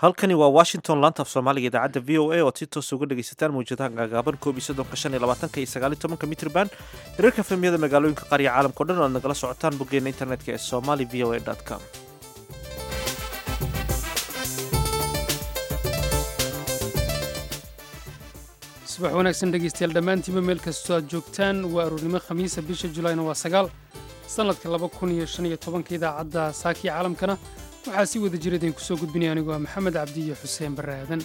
halkani waa washington laanta af soomaaliga idaacadda v o a oad si toos uga dhegaysataan mawjadaha gaagaaban koob iyo soddonka shan iyo labaatanka iyo sagaal iyo tobanka mitrban hirarka fahmiyada magaalooyinka qaar iyo caalamka o dhan o aad nagala socotaan boggeena internetka ee somali v o a com subax wanaagsan dhegaystayaal dhammaantiinba meel kastoo aad joogtaan waa aroornimo khamiisa bisha julaayna waa sagaal sannadka laba kun iyo shan iyo tobanka idaacadda saakii caalamkana waxaa si wada jira idinku soo gudbinaya anigu waa maxamed cabdi iyo xuseen barre aadan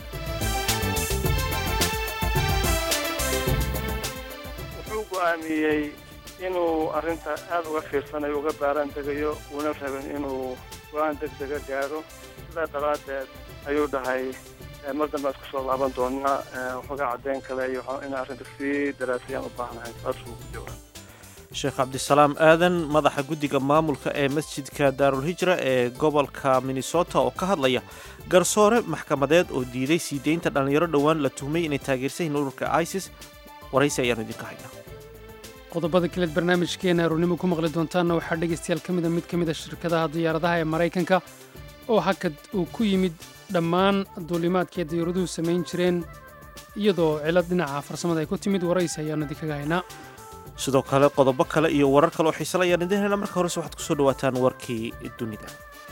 wuxuu go'aamiyey inuu arrinta aad uga fiirsanayo uga baaraan degayo uuna rabin inuu go'aan deg dega gaadho sidaa daraaddeed ayuu dhahay mar dambe ad ku soo laaban doonaa waxoogaa caddeyn kale iyo in arrinta sii daraasayaan u baahnahay saasuu ku jawaab sheekh cabdisalaam aadan madaxa guddiga maamulka ee masjidka daarulhijra ee gobolka minnesota oo ka hadlaya garsoore maxkamadeed oo diiday sii deynta dhallinyaro dhowaan la tuhmay inay taageersan yihiin ururka isis waraysi ayaanu idinka haynaa qodobada kaleed barnaamijkeena aroornimo ku maqli doontaanna waxaa dhegaystayaal ka mida mid ka mid a shirkadaha diyaaradaha ee maraykanka oo hakad uu ku yimid dhammaan duulimaadkii diyaaраduhu samayn jireen iyadoo cilad dhinaca farsamada ay ku timid waraysi ayaanu idinkaga haynaa sidoo kale qodobo kale iyo warar kale oo xiisala ayaan idin helna marka horese waxaad kusoo dhawaataan warkii dunida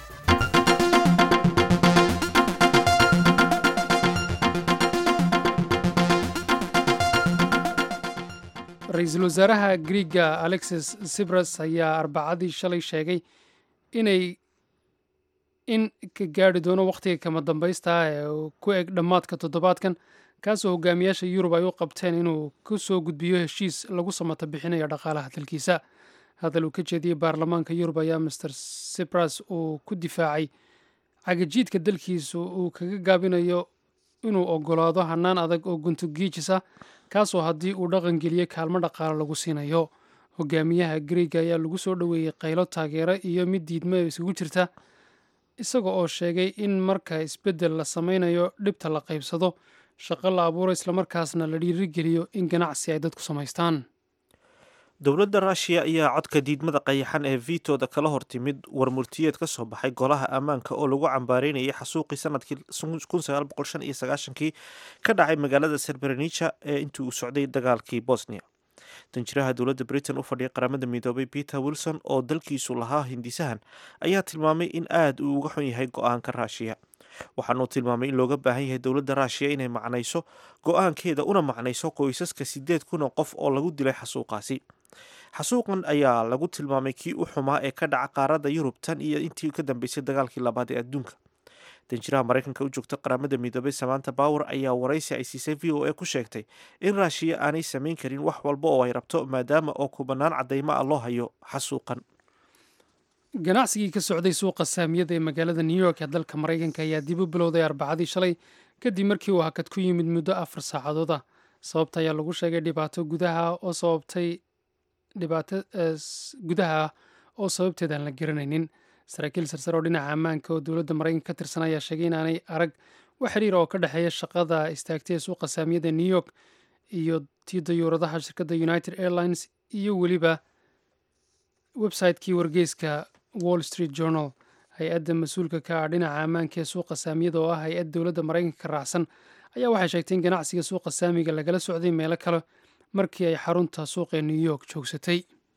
ra-iisul wasaaraha griiga alexis sibras ayaa arbacadii shalay sheegay inay in ka gaadhi doono wakhtiga kama dambaysta ah ee ku eg dhammaadka toddobaadkan kaasoo hogaamiyaasha yurub ay u qabteen inuu ku soo gudbiyo heshiis lagu samata bixinayo dhaqaalaha dalkiisa hadal uu ka jeediyey baarlamaanka yurub ayaa master sibras uu ku difaacay cagajiidka dalkiisu uu kaga gaabinayo inuu ogolaado hannaan adag oo guntugiijis ah kaasoo haddii uu dhaqangeliyo kaalmo dhaqaalo lagu siinayo hogaamiyaha griiga ayaa lagu soo dhoweeyey qaylo taageero iyo mid diidmo isugu jirta isaga oo sheegay in marka isbeddel la samaynayo dhibta la qaybsado shaqo la abuuro islamarkaasna la dhiirigeliyo in ganacsi ay dadku samaystaan dowladda ruushiya ayaa codka diidmada qayaxan ee vitooda kala hortimid warmurtiyeed ka soo baxay golaha ammaanka oo lagu cambaareynayay xasuuqii sanadkii kii ka dhacay magaalada serberenija ee intii uu socday dagaalkii bosnia danjiraha dowladda britain u fadhiya qaramada midoobay peter wilson oo dalkiisu lahaa hindisahan ayaa tilmaamay in aad uu uga xun yahay go-aanka ruushiya waxaanuu tilmaamay in looga baahan yahay dowladda ruushiya inay macnayso go-aankeeda una macnayso qoysaska sideed kun oo qof oo lagu dilay xasuuqaasi xasuuqan ayaa lagu tilmaamay kii u xumaa ee ka dhaca qaaradda yurub tan iyo intii ka dambeysay dagaalkii labaad ee adduunka danjiraha maraykanka u joogta qaramada midoobay samaanta bower ayaa waraysi ay siisay v o a ku sheegtay in ruushiya aanay samayn karin wax walba oo ay rabto maadaama oo kubanaan caddaymo ah loo hayo xasuuqan ganacsigii ka socday suuqa saamiyada ee magaalada new york ee dalka maraykanka ayaa dib u bilowday arbacadii shalay kadib markii uu hakad ku yimid muddo afar saacadood ah sababta ayaa lagu sheegay dhibaato gudaha oo sababtay dhibaato gudaha ah oo sababteed aan la garanaynin saraakiil sarsare oo dhinaca ammaanka oo dowladda maraykanka ka tirsan ayaa sheegay inaanay arag wax xiriir oo ka dhexeeya shaqada istaagtay ee suuqa saamiyada new york iyo tii dayuuradaha shirkadda united airlines iyo weliba website-kii wargeyska wall street journal hay-adda mas-uulka ka ah dhinaca ammaanka ee suuqa saamiyada oo ah hay-ad dowladda maraykanka ka raacsan ayaa waxay sheegtay in ganacsiga suuqa saamiga lagala socday meelo kale markii ay xarunta suuqa ee new york joogsatay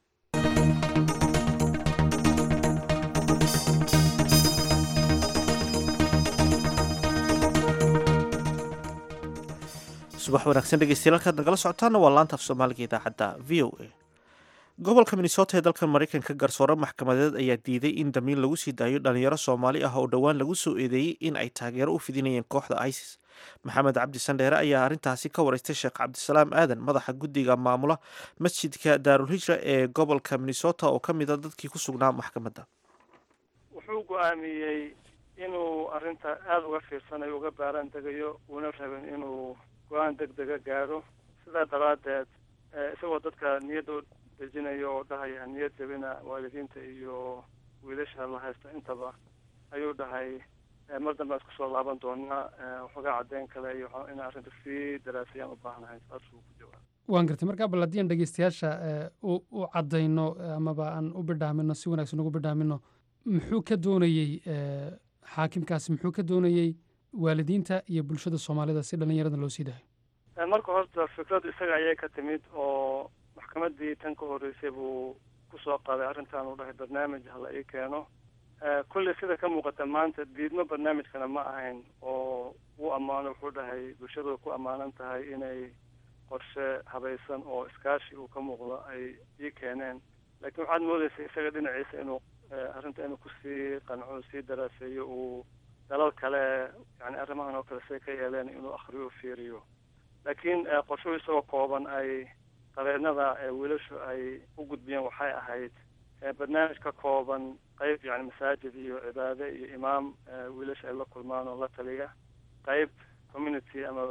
subax wanaagsan dhegeystayaal halkaad nagala socotaana waa laanta af soomaaliga idaacadda v o a gobolka minnesota ee dalka maraykanka garsoore maxkamadeed ayaa diiday in damiin lagu sii daayo dhalinyaro soomaali ah oo dhowaan lagu soo eedeeyey in ay taageero u fidinayeen kooxda isis maxamed cabdi sandheere ayaa arrintaasi ka wareystay sheekh cabdisalaam aadan madaxa guddiga maamula masjidka daarulhijra ee gobolka minnesota oo ka mid a dadkii ku sugnaa maxkamadda wuxuu go'aamiyey inuu arrinta aada uga fiirsanayo uga baaraan degayo uuna rabin inuu go-aan deg dega gaadho sidaa daraaddeed isagoo dadka niyadda dejinayo oo dhahaya niyad jabina waalidiinta iyo wiilasha la haysta intaba ayuu dhahay mar dambe ad kusoo laaban doonaa waxoogaa caddeyn kale iyo in arrinta sii daraasayaan u baahnahay saasuu ku jawaab waan gartay markaa bal haddii aan dhegeystayaasha u caddayno amaba aan u bidhaamino si wanaagsan ugu bidhaamino muxuu ka doonayey xaakimkaasi muxuu ka doonayey waalidiinta iyo bulshada soomaalida si dhallinyarada loo sii daayo marka horta fikradu isaga ayay ka timid oo maxkamaddii tan ka horreysay buu kusoo qaaday arrintan uu dhahay barnaamij hala ii keeno kulley sida ka muuqata maanta diidmo barnaamijkana ma ahayn oo wuu ammaano wuxuu dhahay bulshadu ku ammaanan tahay inay qorshe habaysan oo iskaashi uu ka muuqdo ay ii keeneen laakiin waxaad moodeysa isaga dhinaciisa inuu arrinta inuu kusii qanco sii daraaseeyo uu dalal kale yani arrimahan oo kale say ka yeeleen inuu akriyo fiiriyo laakiin qorshuhu isagoo kooban ay qabeennada wiilashu ay u gudbiyeen waxay ahayd barnaamij ka kooban qeyb yani masaajid iyo cibaade iyo imaam wiilasha ay la kulmaan oo la taliya qeyb community ama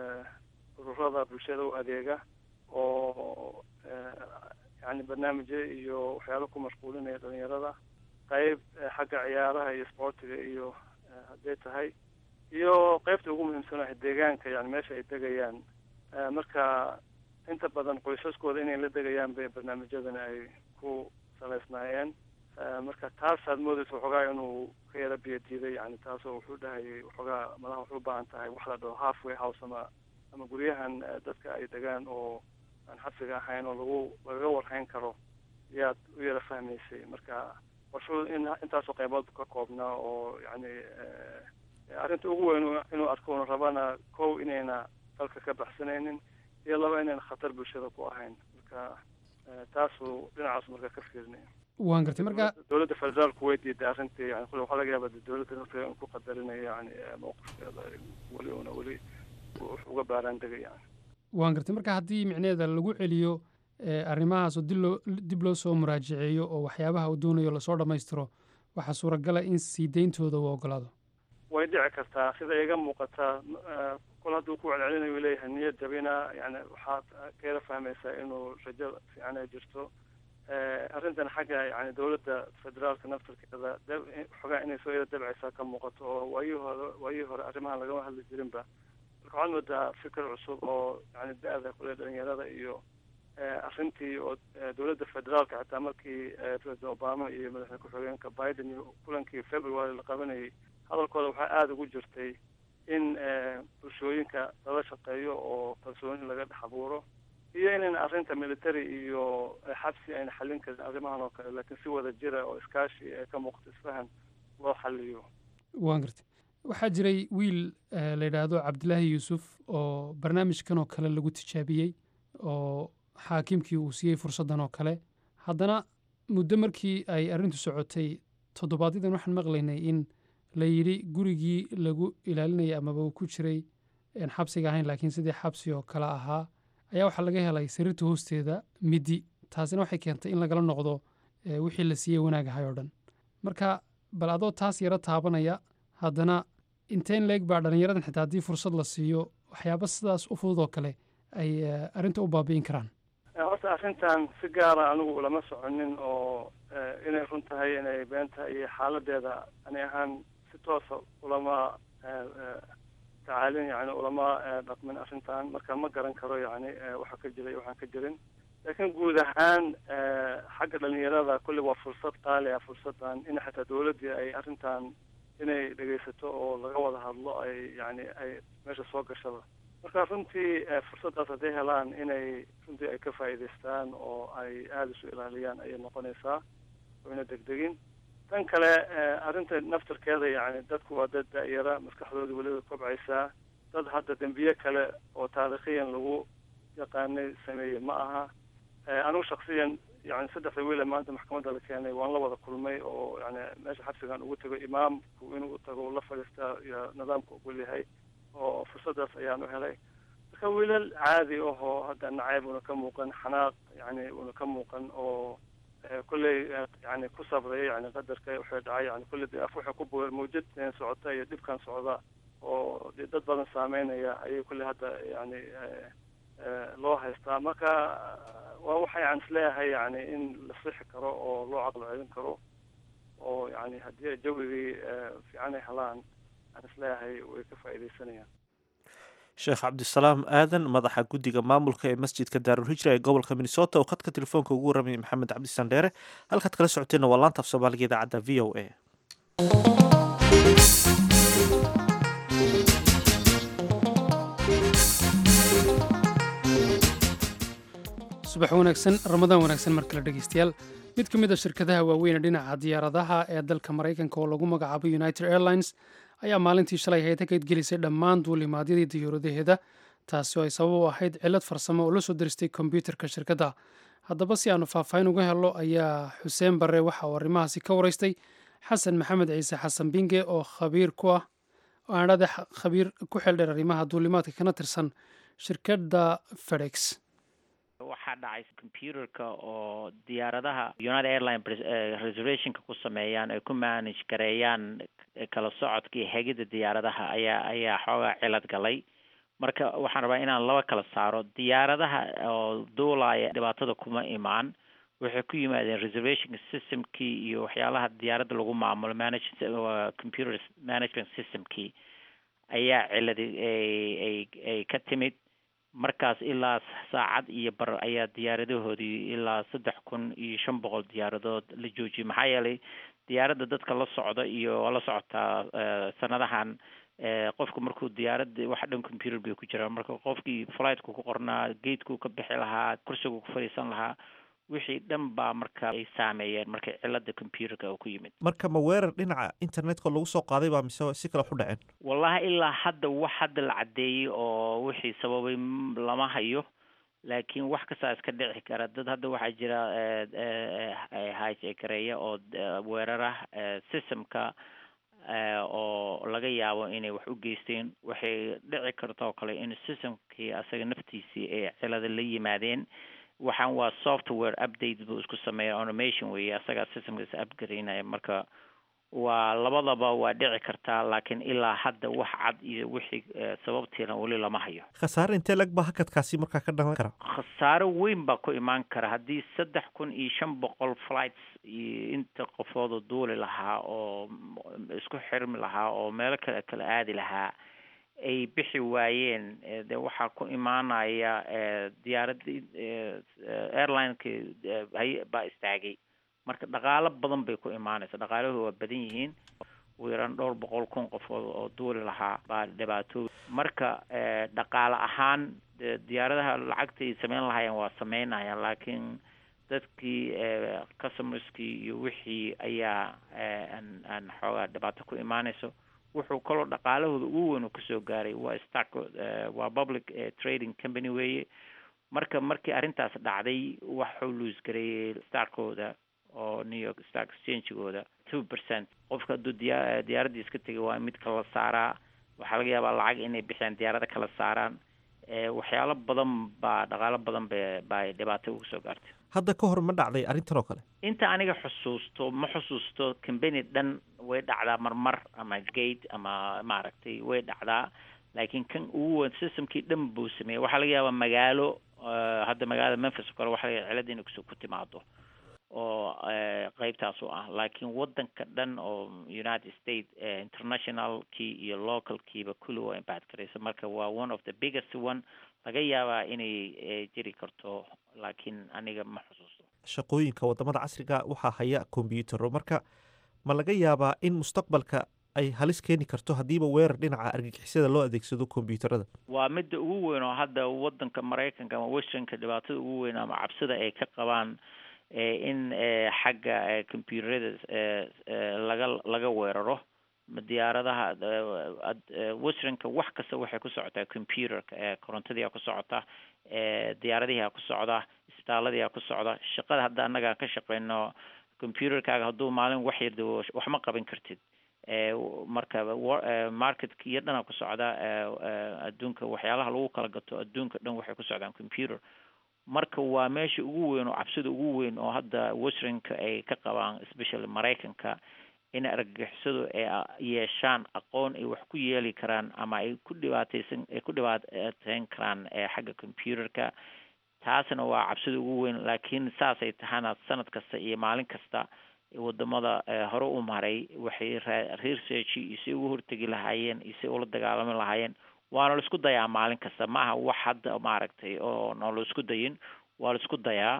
ururada bulshada u adeega oo yani barnaamijyo iyo waxyaalo ku mashquulinaya dhalinyarada qeyb xagga ciyaaraha iyo sportiga iyo hadday tahay iyo qeybta ugu muhiimsan ah deegaanka yani meesha ay degayaan marka inta badan qoysaskooda inay la degayaan bay barnaamijyadani ay ku salaysnaayeen marka taasaad moodeysa waxoogaa inuu ka yara biyo diiday yani taasoo wuxuu dhahayay waxoogaa malaha waxay u baahan tahay wax la dhaho halfway house ama ama guryahan dadka ay degaan oo aan xabsiga ahayn oo lagu lagaga warhayn karo yaad u yara fahmaysay marka qorshuhu in intaasoo qaybood ka koobnaa oo yani arrinta ugu weyn inuu arko una rabana kow inayna dalka ka baxsanaynin iyo laba inayna khatar bulshada ku ahayn marka taasuu dhinacaas marka ka fiirinaya waan gartay marka dowladda federaalku way diiday arrintii yani kule waxaa laga yaaba dowladda nafteeda in ku qadarinayo yani mowqifkeeda weli una weli uga baaraan degay yani waan gartay marka haddii micneheeda lagu celiyo arrimahaasoo dib loo dib loo soo muraajaceeyo oo waxyaabaha uu doonayo lasoo dhammaystiro waxaa suuragala in sii deyntooda uu ogolaado way dhici kartaa sida iga muuqataa kol hadduu ku celcelinayu leeyahay niyad jabina yani waxaad ka yara fahmaysaa inuu rajo fiican ay jirto arrintan xagga yani dowladda federaalka naftarkeeda xogaa inay soo yara dabcaysaa ka muuqato oo waayihii hore waayihii hore arrimahan lagama hadli jirinba marka waxaad moodaa fikir cusub oo yani da-da kule dhalinyarada iyo arrintii oo dowladda federaalka xitaa markii president obama iyo madaxweyne ku-xigeenka biden iyo kulankii february la qabanayay hadalkooda waxaa aada ugu jirtay in bulshooyinka lala shaqeeyo oo kalsooni laga dhex abuuro iyo inayna arrinta military iyo xabsi ayna xallin karin arrimahan oo kale laakiin si wada jira oo iskaashi ee ka muuqata isfahan loo xaliyo waan gartay waxaa jiray wiil la yidhaahdo cabdilaahi yuusuf oo barnaamijkan oo kale lagu tijaabiyey oo xaakimkii uu siiyey fursaddan oo kale haddana muddo markii ay arrintu socotay toddobaadyaddan waxaan maqlaynay in la yidhi gurigii lagu ilaalinayay amaba uu ku jiray xabsiga ahayn laakiin sidii xabsi oo kale ahaa ayaa waxaa laga helay sariirta hoosteeda midi taasina waxay keentay in lagala noqdo wixii la siiyey wanaag ahay oo dhan marka bal adoo taas yaro taabanaya haddana inteen leeg baa dhallinyaradan xitaa haddii fursad la siiyo waxyaaba sidaas u fudud oo kale ay arrinta u baabi'in karaan horta arrintan si gaara anigu ulama soconin oo inay run tahay inay been tahay iyo xaaladeeda ani ahaan si toosa ulama tacaalin yani ulama dhaqmin arrintan marka ma garan karo yani waxa ka jira iyo waxaan ka jirin laakiin guud ahaan xagga dhalinyarada kulli waa fursad qaali ah fursadan in xataa dowladdii ay arrintan inay dhegaysato oo laga wada hadlo ay yani ay meesha soo gashada marka runtii fursaddaas hadday helaan inay runtii ay ka faa'iidaystaan oo ay aada isu ilaaliyaan ayay noqonaysaa oyna degdegin tan kale arrinta naftarkeeda yani dadku waa dad da-yara maskaxdooda weliba kobcaysaa dad hadda dembiye kale oo taariikhiyan lagu yaqaanay sameeyey ma aha anigu shaksiyan yani saddexda wiile maanta maxkamadda la keenay waan la wada kulmay oo yani meesha xabsigan ugu tago imaamku inuu tago la fadhiistaa iyo nidaamka ogol yahay oo fursaddaas ayaan u helay marka wiilal caadi ahoo hadda nacayb una ka muuqan xanaaq yani una ka muuqan oo kolley yani ku sabraya yani qadarka waxay dhacay yani kolley de af waxay ku buur mawjad socota iyo dhibkan socda oo dee dad badan saameynaya ayay kolley hadda yani loo haystaa marka waa waxa yani isleeyahay yani in la sixi karo oo loo caqlo celin karo oo yani haddii ay jawigii fiican ay helaan aan isleeyahay way ka faa'iidaysanayaan sheekh cabdisalaam aadan madaxa guddiga maamulka ee masjidka daarulhijra ee gobolka minnesota oo khadka telefoonka ugu warramayay maxamed cabdisan dheere halkaad kala socoteenna waa laanta af soomaaliga idaacadda v o a subax wanaagsan ramadaan wanaagsan mar kale dhegeystayaal mid ka mid a shirkadaha waaweyn ee dhinaca diyaaradaha ee dalka maraykanka oo lagu magacaabo united airlines ayaa maalintii shalay hayad ka gelisay dhammaan duulimaadyadii diyaaradaheeda taasi oo ay sabab u ahayd cilad farsamo oo la soo diristay kombyuutarka shirkadda haddaba si aanu faahfaahin uga helo ayaa xuseen barre waxa uu arrimahaasi ka waraystay xasan maxamed ciise xasan binge oo khabiir ku ah aanadha khabiir ku xeeldheer arrimaha duulimaadka kana tirsan shirkadda fedex waxaa dhacay computerka oo diyaaradaha united airline reservationka ku sameeyaan ay ku manage gareeyaan kala socodka iyo hegida diyaaradaha ayaa ayaa xoogaa cilad galay marka waxaan rabaa inaan laba kala saaro diyaaradaha oo duulaya dhibaatada kuma imaan waxay ku yimaadeen reservation systemkii iyo waxyaalaha diyaaradda lagu maamulo manage computer management systemkii ayaa ciladi ay ay ka timid markaas ilaa saacad iyo bar ayaa diyaaradahoodii ilaa saddex kun iyo shan boqol diyaaradood la joojiyay maxaa yeelay diyaaradda dadka la socda iyo la socotaa sanadahan qofku markuu diyaaradda waxa dhan computer bay ku jiraan marka qofkii flightku ku qornaa gateku ka bixi lahaa kursigu ku fadhiisan lahaa wixii dhan baa marka ay saameeyeen marka cilada computerka oo ku yimid marka ma weerar dhinaca internetka lagu soo qaaday baa mise si kale waxu dhaceen wallahi ilaa hadda wax hadda la caddeeyey oo wixii sababay lama hayo laakiin wax kastaa iska dhici kara dad hadda waxaa jira hijekareeya oo weerara systemka oo laga yaabo inay wax u geysteen waxay dhici karta oo kale in systemkii asaga naftiisii ay cilada la yimaadeen waxaan waa software update buu isku sameeya automation weeye asagaa systemka is upgaraynaya marka waa labadaba waa dhici kartaa laakiin ilaa hadda wax cad iyo wixii sababtiina weli lama hayo khasaare intee lag baa hakadkaasi markaa ka dhalan kara khasaaro weyn baa ku imaan kara haddii saddex kun iyo shan boqol flights iyo inta qofooda duuli lahaa oo isku xirmi lahaa oo meelo kale kala aadi lahaa ay bixi waayeen de waxaa ku imaanaya diyaaradii airlineki hay baa istaagay marka dhaqaalo badan bay ku imaanaysa dhaqaalahu waa badan yihiin ugu yaraan dhowr boqol kun qofood oo duuli lahaa baa dhibaatoobi marka dhaqaale ahaan diyaaradaha lacagtay sameyn lahaayeen waa sameynayaan laakiin dadkii customerskii iyo wixii ayaa aan aan xoogaa dhibaato ku imaanayso wuxuu kaloo dhaqaalahooda ugu weyn uu kasoo gaaray waa stark waa public trading company weeye marka markii arrintaas dhacday waxuu luus gareeyey starkooda oo new york stark exchangegooda two percent qofka hadduu diya diyaaraddii iska tegay waa mid kala saaraa waxaa laga yaabaa lacag inay bixiyaan diyaarada kala saaraan waxyaalo badan baa dhaqaalo badan ba baa dhibaato uga soo gaartay hadda ka hor ma dhacday arrintan oo kale inta aniga xusuusto ma xusuusto combany dhan way dhacdaa marmar ama gate ama maaragtay way dhacdaa laakiin kan ugu weyn systemkii dhan buu sameeyey waxaa laga yaabaa magaalo hadda magaalada memphis oo kale waxa laga cilada inay kus ku timaado oo qeybtaas u ah laakiin wadanka dhan oo united states internationalkii iyo localkiiba kulli waa impact karaysa marka waa one of the biggest one laga yaabaa inay jiri karto laakiin aniga ma xusuusto shaqooyinka wadamada casriga waxaa haya kombyutaro marka ma laga yaabaa in mustaqbalka ay halis keeni karto haddiiba weerar dhinaca argagixisada loo adeegsado kombyuutarada waa midda ugu weyn oo hadda wadanka maraykanka ama westernka dhibaatada ugu weyn ama cabsida ay ka qabaan in xagga combyuterada laga laga weeraro diyaaradaha westernka wax kasta waxay ku socotaa computerka korontadiia ku socota diyaaradihiaa ku socda isbitaaladiia ku socda shaqada hadda annaga ka shaqeyno computerkaaga hadduu maalin wax yarda wax ma qaban kartid marka marketka iyo dhana ku socda adduunka waxyaalaha lagu kala gato adduunka dhan waxay ku socdaan computer marka waa meesha ugu weyn oo cabsida ugu weyn oo hadda westernka ay ka qabaan especially maraykanka in argagixisadu ay yeeshaan aqoon ay wax ku yeeli karaan ama ay ku dhibaateysan ay ku dhibaateyn karaan xagga computerka taasna waa cabsida ugu weyn laakiin saasay tahana sanad kasta iyo maalin kasta wadamada hore u maray waxay research iyo si ugu hortegi lahaayeen iyo si ula dagaalami lahaayeen waana la isku dayaa maalin kasta ma aha wax hadda maaragtay oo noo la isku dayin waa la isku dayaa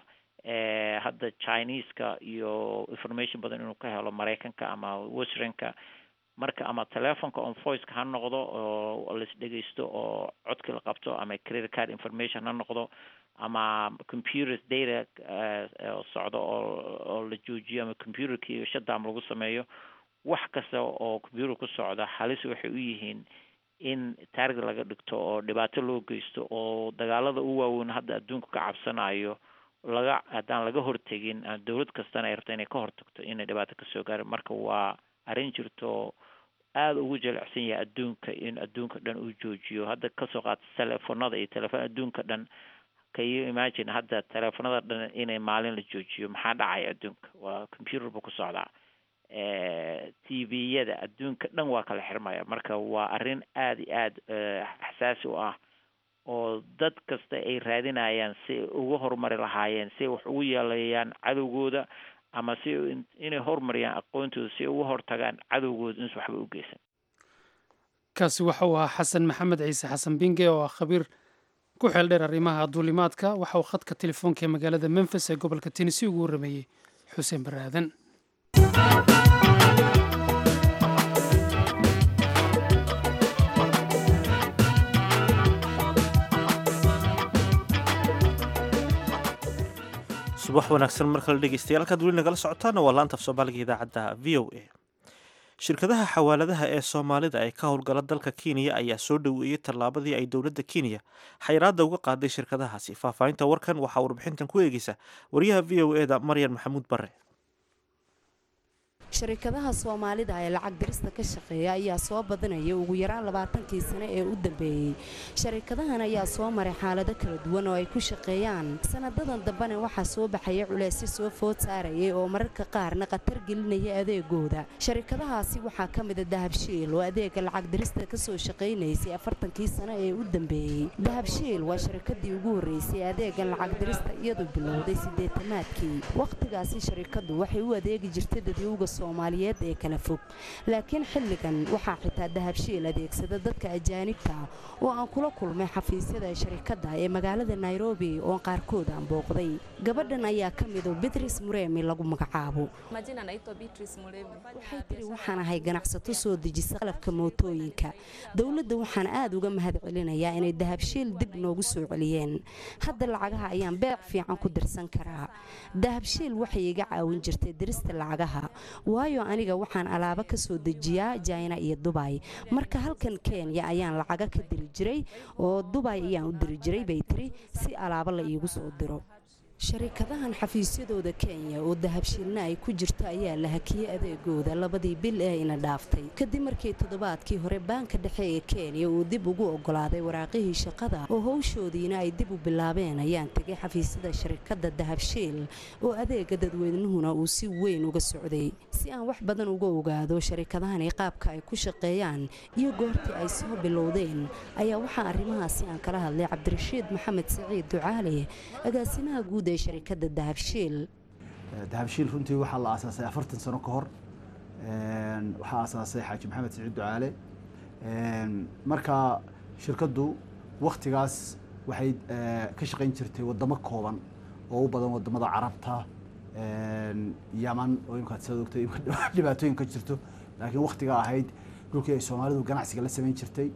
hadda chineska iyo information badan inuu ka helo maraykanka ama westernka marka ama telefonka on voiceka ha noqdo oo lais dhegeysto oo codki la qabto ama credit card information ha noqdo ama computers data oo socdo oo oo la joojiyo ama computerkii shutdown lagu sameeyo wax kasta oo computer ku socda halis waxay u yihiin in taarget laga dhigto oo dhibaato loo geysto oo dagaalada u waaweyn hadda adduunka ka cabsanayo laga haddaan laga hortegin dowlad kastana ay rabto inay ka hortagto inay dhibaato kasoo gaarin marka waa arrin jirto aada ugu jelecsan yahay adduunka in adduunka dhan uu joojiyo hadda kasoo qaata telefonada iyo telefon adduunka dhan kayo imagine hadda telefonada dhan inay maalin la joojiyo maxaa dhacaya adduunka waa computer bu ku socdaa t v-yada adduunka dhan waa kala xirmaya marka waa arrin aada iyo aada xasaasi u ah oo dad kasta ay raadinayaan si ay uga horumari lahaayeen si ay wax ugu yeelayaan cadowgooda ama si inay horumariyaan aqoontooda si ay uga hortagaan cadowgooda insu waxba u geysan kaasi waxa uu ahaa xasan maxamed ciise xasan binge oo ah khabiir ku xeel dheer arrimaha duulimaadka waxa uu khadka telefoonka ee magaalada memphis ee gobolka tennessee ugu warrameeyey xuseen baraadan subax wanaagsan mar kale dhegeystayaal halkaad weli nagala socotaana waa laanta af soomaaliga idaacadda v o a shirkadaha xawaaladaha ee soomaalida ee ka howlgala dalka kenya ayaa soo dhoweeyey tallaabadii ay dowladda kenya xayiraadda uga qaaday shirkadahaasi faahfaahinta warkan waxaa warbixintan ku eegeysa wariyaha v o e da maryan maxamuud bare sharikadaha soomaalida ee lacag dirista ka shaqeeya ayaa soo badanaya ugu yaraan labaatankii sane ee u dambeeyey sharikadahan ayaa soo maray xaalado kala duwan oo ay ku shaqeeyaan sanadadan dambena waxaa soo baxaya culeysyo soo food saarayay oo mararka qaarna khatar gelinaya adeegooda sharikadahaasi waxaa ka mida dahabshiil oo adeega lacag dirista kasoo shaqaynaysay afartankii sane ee u dambeeyey dahabshiil waa sharikadii ugu horreysay adeega lacag dirista iyadoo bilowday sideetamaadkii wakhtigaasi sharikadu waxay u adeegi jirtay dadyowga soomaaliyeed ee kala fog laakiin xilligan waxaa xitaa dahabshiil adeegsada dadka ajaanibta oo aan kula kulmay xafiisyada sharikadda ee magaalada nairobi oo qaarkood aan booqday gabadhan ayaa ka mido bitris muremi lagu magacaabo waxay tiri waxaan ahay ganacsato soo dejisa qalabka mootooyinka dowladda waxaan aada uga mahad celinayaa inay dahabshiil dib noogu soo celiyeen hadda lacagaha ayaan beec fiican ku dirsan karaa dahabshiil waxay iga caawin jirtay dirista lacagaha waayo aniga waxaan alaabo ka soo dejiyaa jaina iyo dubay marka halkan kenya ayaan lacaga ka diri jiray oo dubay ayaan u diri jiray bay tiri si alaabo la iigu soo diro sharikadahan xafiisyadooda kenya oo dahabshiilna ay ku jirto ayaa la hakiyey adeegooda labadii bil ee ina dhaaftay kadib markii toddobaadkii hore baanka dhexe ee kenya uu dib ugu ogolaaday waraaqihii shaqada oo howshoodiina ay dib u bilaabeen ayaan tegay xafiisyada sharikadda dahabshiil oo adeega dadweynuhuna uu si weyn uga socday si aan wax badan uga ogaado sharikadahani qaabka ay ku shaqeeyaan iyo goortii ay soo bilowdeen ayaa waxaa arrimahaasi aan kala hadlay cabdirashiid maxamed saciid ducaale agaasimaha guud sharikada dahabshiil dahabshiil runtii waxaa la aasaasay afartan sano ka hor waxaa aasaasay xaaji maxamed saciid ducaale marka shirkaddu waktigaas waxay ka shaqayn jirtay wadamo kooban oo u badan wadamada carabta yaman oo imkaad sidaad ogtay dhibaatooyin ka jirto laakiin waktiga ahayd dhulkii ay soomaalidu ganacsiga la samayn jirtay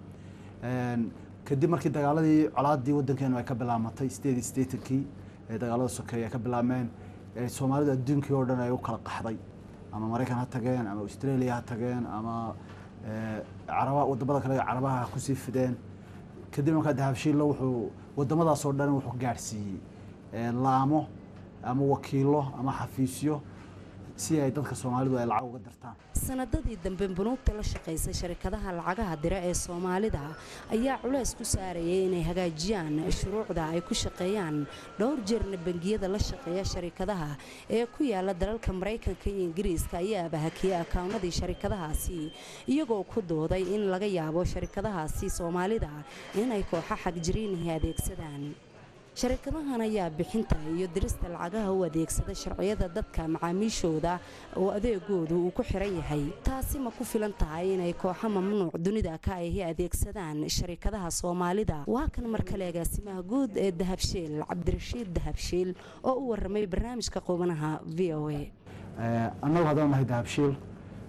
kadib markii dagaaladii colaadii waddankeenu ay ka bilaamatay sideed iyo siddeetankii ee dagaalada sokeeye ay ka bilaabmeen soomaalidu adduunkii oo dhan ay u kala qaxday ama maraykan ha tageen ama australia ha tageen ama caraba wadamada kale carabaha ha kusii fideen kadib markaa dahabshiilla wuxuu wadamadaasoo dhan wuxuu gaadhsiiyey laamo ama wakiilo ama xafiisyo si ay dadka soomaalidu ay lacag uga dirtaan sanadadii dambe bunuugta la shaqaysa sharikadaha lacagaha dira ee soomaalida ayaa culeys ku saarayay inay hagaajiyaan shuruucda ay ku shaqeeyaan dhowr jeerna bangiyada la shaqeeya sharikadaha ee ku yaala dalalka maraykanka iyo ingiriiska ayaaba hakiyey akawnadii sharikadahaasi iyagoo ku dooday in laga yaabo sharikadahaasi soomaalida inay kooxa xagjiriinahi adeegsadaan sharikadahan ayaa bixinta iyo dirista lacagaha u adeegsada sharciyada dadka macaamiishooda oo adeegoodu uu ku xiran yahay taasi ma ku filan tahay inay kooxo mamnuuc dunida ka ahi adeegsadaan sharikadaha soomaalida waa kan mar kale agaasimaha guud ee dahabshiil cabdirashiid dahabshiil oo u waramay barnaamijka qubanaha v o a annagu haddaan nahay dahabshiil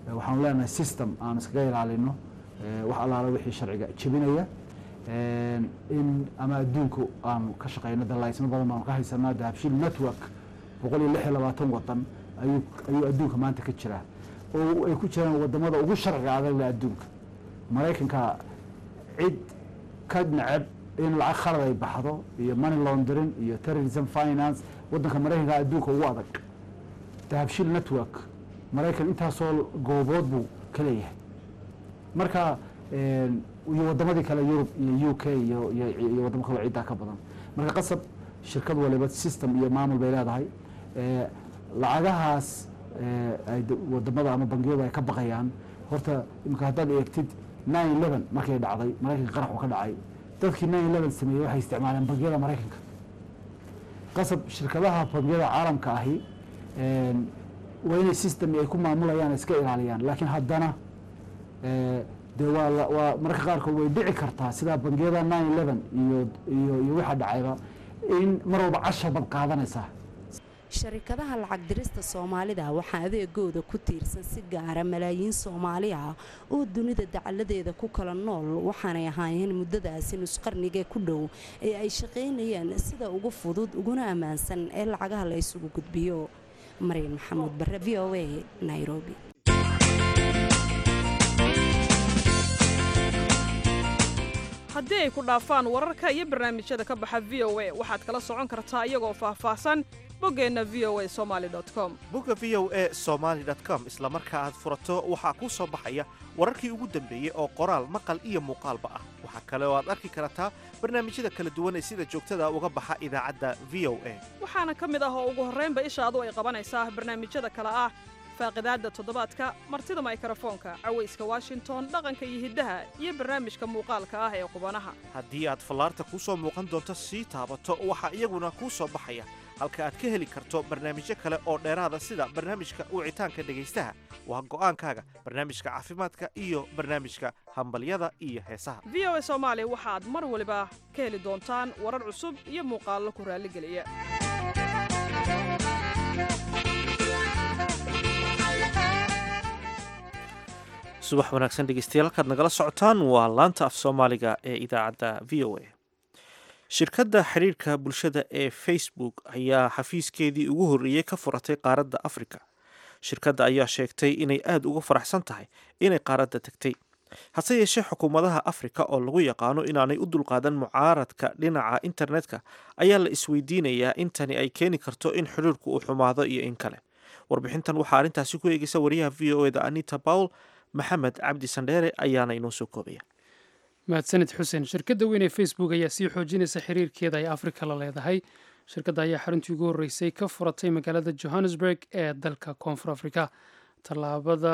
waxaanu leenahay system aan iskaga ilaalino wax allaala wixii sharciga jebinaya in ama adduunku aanu ka shaqeyno dalaysmo badan baanu ka haysanaa dahabshiil network boqol iyo lix iyo labaatan wadan ayuu ayuu adduunka maanta ka jiraa oo ay ku jiraan wadamada ugu sharciga adagle adduunka maraykanka cid ka neceb in lacag khalad ay baxdo iyo money laundering iyo terrorism finance wadanka maraykanka adduunka ugu adag dahabshiil network maraykan intaasoo goobood buu ka leeyahay marka iyo wadamadii kale yurub iyo u k iyo iyo wadamo kaloo ciddaa ka badan marka qasab shirkad waliba system iyo maamul bay leedahay lacagahaas ay wadamada ama bangiyadu ay ka baqayaan horta imika haddaad eegtid nine eleven markay dhacday maraykanka qaraxu ka dhacay dadkii nine eleven sameeyey waxay isticmaaleen bangiyada maraykanka qasab shirkadaha bangiyada caalamka ahi waa inay system ay ku maamulayaan iska ilaaliyaan laakiin haddana de waa waa mararka qaarkood way dhici kartaa sidaa bangiyada nine eleven iyo iyo iyo waxa dhacayba in mar walba cashar bad qaadanaysaa sharikadaha lacag dirista soomaalida waxaa adeegooda ku tiirsan si gaara malaayiin soomaali ah oo dunida dacaladeeda ku kala nool waxaanay ahaayeen muddadaasi nusqarniga ku dhow ee ay shaqaynayeen sida ugu fudud uguna ammaansan ee lacagaha la isugu gudbiyo maryan maxamuud bare v o a nairobi haddii ay ku dhaafaan wararka iyo barnaamijyada ka baxa v o a waxaad kala socon kartaa iyagoo faahfaahsan boggeenna v o a somali com bogga v o a somaali com isla marka aad furato waxaa kuu soo baxaya wararkii ugu dambeeyey oo qoraal maqal iyo muuqaalba ah waxaa kale oo aad arki kartaa barnaamijyada kala duwan ee sida joogtada uga baxa idaacadda v o a waxaana ka mid ah oo ugu horraynba ishaadu ay qabanaysaa barnaamijyada kale ah faaqidaadda toddobaadka martida maykrofoonka cawayska washington dhaqanka iyo hiddaha iyo barnaamijka muuqaalka ah ee qubanaha haddii aad fallaarta kuu soo muuqan doonto sii taabato waxaa iyaguna kuu soo baxaya halka aad ka heli karto barnaamijyo kale oo dheeraada sida barnaamijka wicitaanka dhegaystaha waa go'aankaaga barnaamijka caafimaadka iyo barnaamijka hambalyada iyo heesaha v o a soomaali waxaad mar waliba ka heli doontaan warar cusub iyo muuqaallo ku raalligeliya subax wanaagsan dhegeystayaal halkaad nagala socotaan waa laanta af soomaaliga ee idaacadda v o a shirkadda xiriirka bulshada ee facebook ayaa xafiiskeedii ugu horreeyey ka furatay qaaradda afrika shirkadda ayaa sheegtay inay aada uga faraxsan tahay inay qaaradda tegtay hase yeeshee xukuumadaha afrika oo lagu yaqaano inaanay u dulqaadan mucaaradka dhinaca internetka ayaa la isweydiinayaa in tani ay keeni karto in xiriirku uu xumaado iyo in kale warbixintan waxaa arrintaasi ku eegeysa wariyaha v o eda anita pawl maxamed cabdi sandheere ayaana inoo soo koobaya mahadsanid xuseen shirkadda weyn ee facebook ayaa sii xoojinaysa xiriirkeeda ay afrika la leedahay shirkadda ayaa xaruntii ugu horreysay ka furatay magaalada johannesburg ee dalka koonfur afrika tallaabada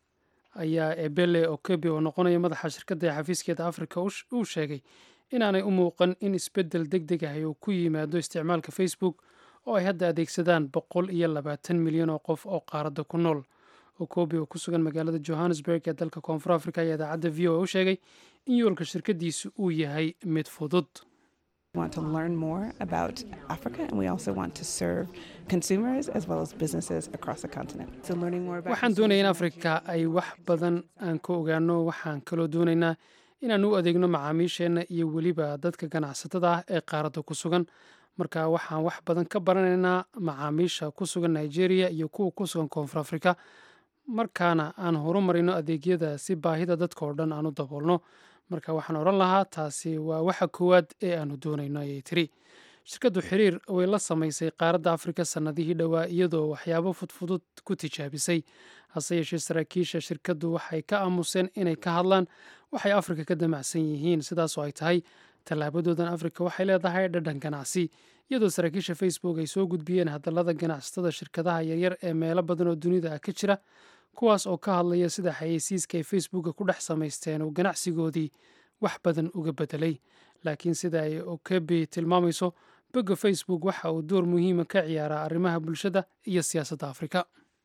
ayaa ebele okebe oo noqonaya madaxa shirkadda ee xafiiskeeda afrika uu sheegay inaanay u muuqan in isbeddel deg deg ah uu ku yimaado isticmaalka facebook oo ay hadda adeegsadaan boqol iyo labaatan milyan oo qof oo qaaradda ku nool okobi oo ku sugan magaalada johannesburg ee dalka koonfur afrika ayaa idaacadda v o a u sheegay in yoolka shirkaddiisu uu yahay mid fudud want to learn more about Africa and we also want to serve consumers as well as businesses across the continent. So learning more about waxaan doonayaa in afrika ay wax badan aan ka ogaano waxaan kaloo doonaynaa inaan u adeegno macaamiisheenna iyo weliba dadka ganacsatada ah ee qaaradda ku sugan marka waxaan wax badan ka baranaynaa macaamiisha ku sugan nigeria iyo kuwa ku sugan koonfur afrika markaana aan horumarino adeegyada si baahida dadka oo dhan aan u daboolno marka waxaan odhan lahaa taasi waa waxa koowaad ee aanu doonayno ayay tiri shirkaddu xiriir way la samaysay qaaradda afrika sannadihii dhowaa iyadoo waxyaabo fudfudud ku tijaabisay hase yeeshee saraakiisha shirkaddu waxay ka aamuseen inay ka hadlaan waxay afrika ka damacsan yihiin sidaasoo ay tahay tallaabadoodan afrika waxay leedahay dhadhan ganacsi iyadoo saraakiisha facebook ay soo gudbiyeen hadallada ganacsatada shirkadaha yaryar ee meelo badan oo dunida ah ka jira kuwaas oo ka hadlaya sida xayeysiiska ay facebooka ku dhex samaysteen uu ganacsigoodii wax badan uga bedelay laakiin sida ay okebi tilmaamayso bogga facebook waxa uu door muhiima ka ciyaaraa arrimaha bulshada iyo siyaasadda afrika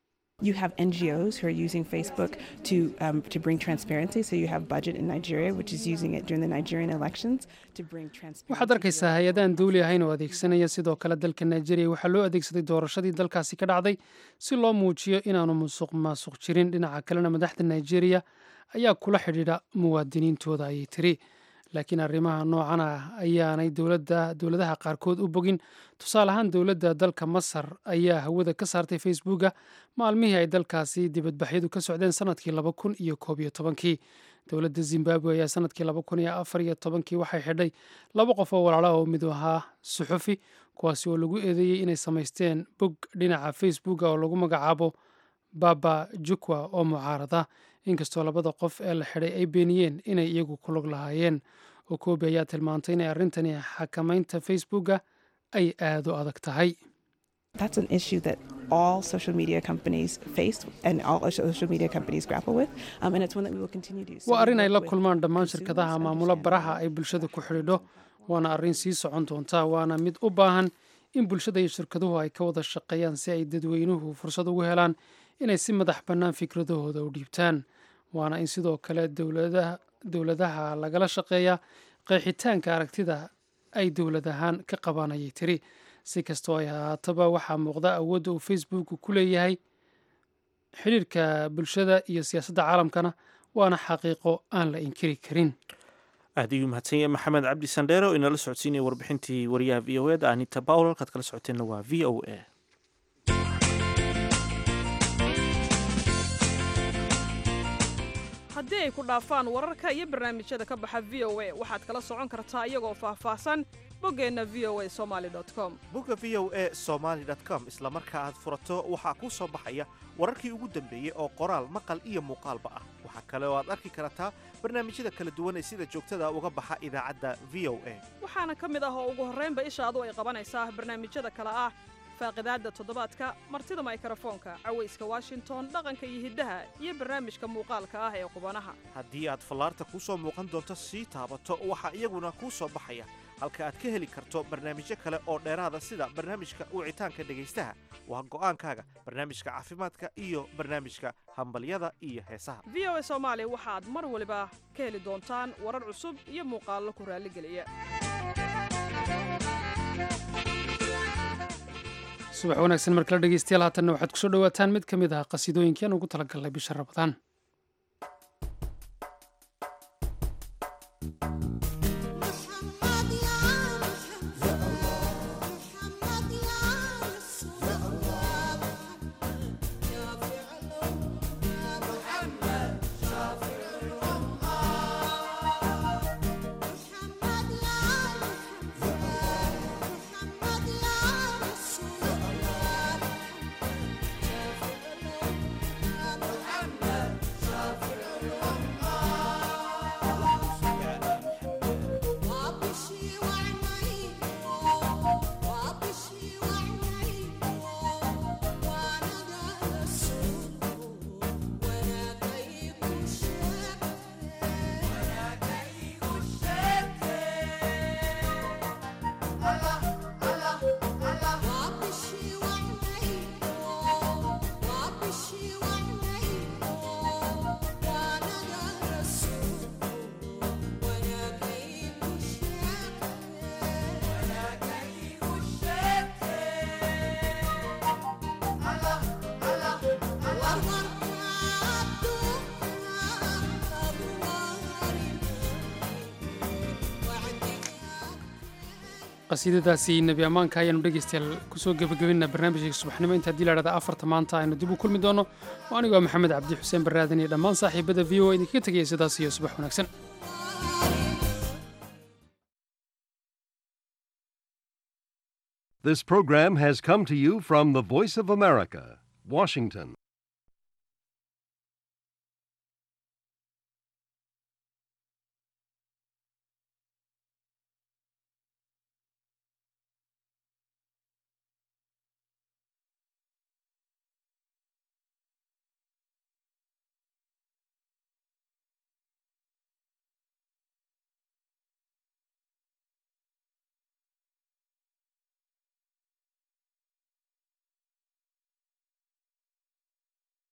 You have NGOs who are using Facebook to um, to bring transparency. So you have Budget in Nigeria, which is using it during the Nigerian elections to bring transparency. waxaad arkaysaa hay-adaan duuli ahayn oo adeegsanaya sidoo kale dalka nigeria waxaa loo adeegsaday doorashadii dalkaasi ka dhacday si loo muujiyo inaanu musuq maasuq jirin dhinaca kalena madaxda nigeria ayaa kula xidhiidha muwaadiniintooda ayay tiri laakiin arrimaha noocan ah ayaanay dowladda dowladaha qaarkood u bogin tusaale ahaan dowladda dalka masar ayaa hawada ka saartay facebooka maalmihii ay dalkaasi dibadbaxyadu ka socdeen sanadkii laba kun iyo koob iyo tobankii dowladda zimbabwe ayaa sanadkii laba kun iyo afar iyo tobankii waxay xidhay laba qof oo walaala oo mid ahaa suxufi kuwaasi oo lagu eedeeyey inay samaysteen bog dhinaca facebooka oo lagu magacaabo baba jukwa oo mucaarada inkastoo labada qof ee la xidhay ay beeniyeen inay iyagu ku log lahaayeen okobi ayaa tilmaantay inay arrintani xakamaynta facebooka ay aad u adag tahay That's an issue that all social media companies face and all social media companies grapple with, um, and it's one that we will continue to. So waa we arrin ay work la with kulmaan dhammaan consumers, shirkadaha maamula understand baraha ay bulshada ku xidhiidho waana arrin sii socon doonta waana mid u baahan in bulshada iyo shirkaduhu ay ka wada shaqeeyaan si ay dadweynuhu fursad ugu helaan inay si madax bannaan fikradahooda u dhiibtaan waana in sidoo kale dowladaha dowladaha lagala shaqeeyaa qeexitaanka aragtida ay dowlad ahaan ka qabaan ayay tiri si kastoo ay ahaataba waxaa muuqda awoodda uu facebook ku leeyahay xidhiirka bulshada iyo siyaasadda caalamkana waana xaqiiqo aan la inkiri karin aad ayuu mahadsan yahay maxamed cabdi sandheero oo inala socodsiinaya warbixintii wariyaha v o eda anita pawl halkaad kala socoteenna waa v o a haddii ay ku dhaafaan wararka iyo barnaamijyada ka baxa v o a waxaad kala socon kartaa iyagoo faahfaahsan boggeenna v o a somali com bogga v o a somaly com isla marka aad furato waxaa kuu soo baxaya wararkii ugu dambeeyey oo qoraal maqal iyo muuqaalba ah waxaa kale oo aad arki kartaa barnaamijyada kala duwan ee sida joogtada uga baxa idaacadda v o a waxaana ka mid ah oo ugu horraynba ishaadu ay qabanaysaa barnaamijyada kale ah faaqidaadda toddobaadka martida maykrofoonka cawayska washington dhaqanka iyo hiddaha iyo barnaamijka muuqaalka ah ee qubanaha haddii aad fallaarta kuu soo muuqan doonto sii taabato waxaa iyaguna kuu soo baxaya halka aad ka heli karto barnaamijyo kale oo dheeraada sida barnaamijka wicitaanka dhegaystaha waa go'aankaaga barnaamijka caafimaadka iyo barnaamijka hambalyada iyo heesaha v o a soomaali waxaad mar waliba ka heli doontaan warar cusub iyo muuqaallo ku raalligeliya subax wanaagsan markala dhegeystayaal haatanna waxaad kusoo dhowaataan mid ka mid ah qasiidooyinkii aan ugu talagalnay bisha rabadaan qasiidadaasi nebi ammaanka ayaanu dhegeystayaal kusoo gebagabinaa barnaamijka subaxnimo inta haddii la dhahda afarta maanta aynu dib u kulmi doono oo anigoo maxamed cabdi xuseen baraadan iyo dhammaan saaxiibada v o a idinkaga tegaya sidaas iyo subax wanaagsan This program has come to you from the Voice of America, Washington.